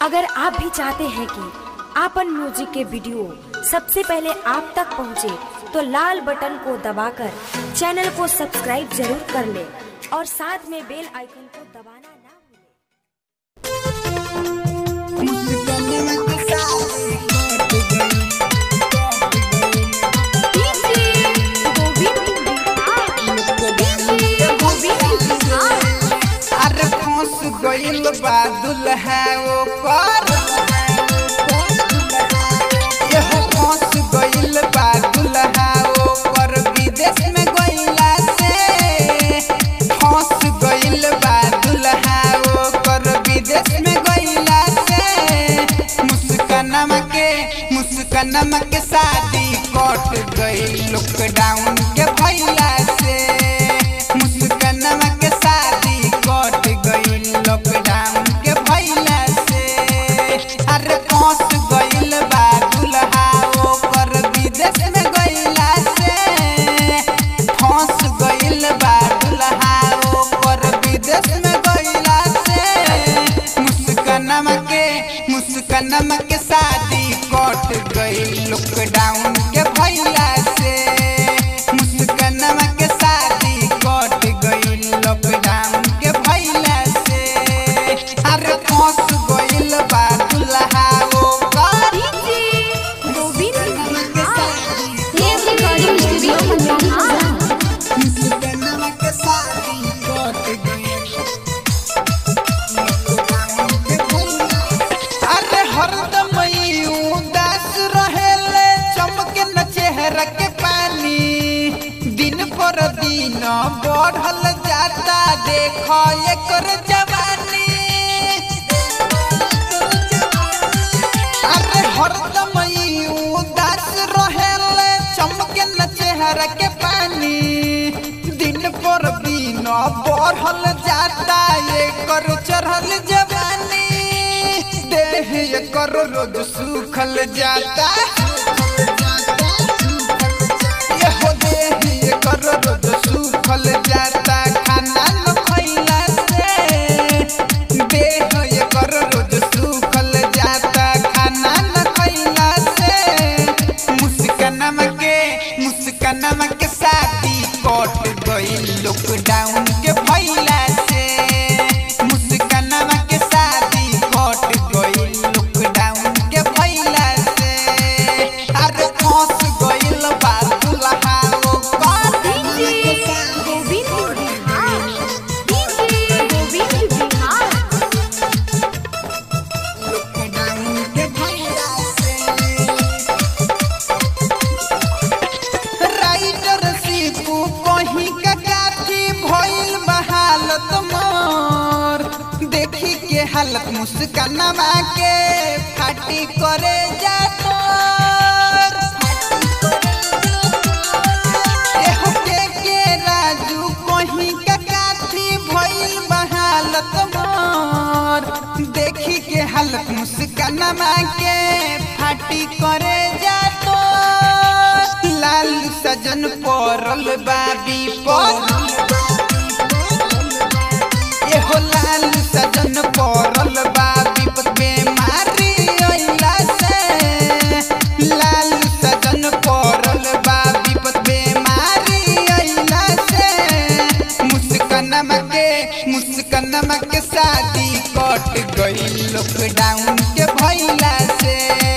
अगर आप भी चाहते हैं कि आपन म्यूजिक के वीडियो सबसे पहले आप तक पहुंचे, तो लाल बटन को दबाकर चैनल को सब्सक्राइब जरूर कर ले और साथ में बेल आइकन को दबाना ना भूलें। अरे फंस गइल बा दुल्हा ओकर एहो फंस गइल बा दुल्हा ओकर विदेश में गइला से फंस गइल बा दुल्हा ओकर विदेश में गइला से मुस्कानमा के मुस्कानमा के शादी कट गइल लॉकडाउन के भइला से मुस्कानमा के शादी कट गइल लॉकडाउन के भइला से अरे फंस गइल बा दुल्हा ओकर विदेश में गइला से फंस गइल बा दुल्हा ओकर विदेश में गइला से मुस्कानमा के मुस्कानमा के शादी कट गइल लॉकडाउन के भइला से मुस्कानमा के शादी कट गइल लॉकडाउन के भइला से अरे फंस गइल बा दुल्हा ओकर मुस्कानमा के शादी कट गइल अरे हरदम ई उदास रहेले चमके न चेहरा के पानी दिन पर दिन बढ़ल जाता देख एकर जवानी अरे हरदम ई उदास रहेले चमके न चेहरा के पानी दिन पर दिन बढ़ल जाता एकर चढ़ल जवानी देह एकर रोज सुखल जाता एहो देह एकर रोज सुखल जाता खाना न खइला से देह एकर रोज सुखल जाता खाना न खइला से मुस्कानमा के मुस्कानमा के शादी कट गइल लॉकडाउन के भइला से मुस्कानमा के शादी कट गइल लॉकडाउन के भइला से अरे फंस गइल बा दुल्हा ओकर लॉकडाउन के भइला से राइटर सीपू कहीं का काठी भइल बहालत मोर देखी के हालत मुस्कानमा के फाटी करे जा तोर एहो के के राजू कहीं का काठी भइल बहालत मोर देखी के हालत मुस्कानमा के फाटी करे जा तो लाल सजन पड़ल बाबी पर एहो लाल सजन पड़ल बाबी पर बेमारी अइला से लाल सजन पड़ल बाबी पर बेमारी अइला से मुस्कानमा के मुस्कानमा के शादी कट गइल लॉकडाउन के भइला से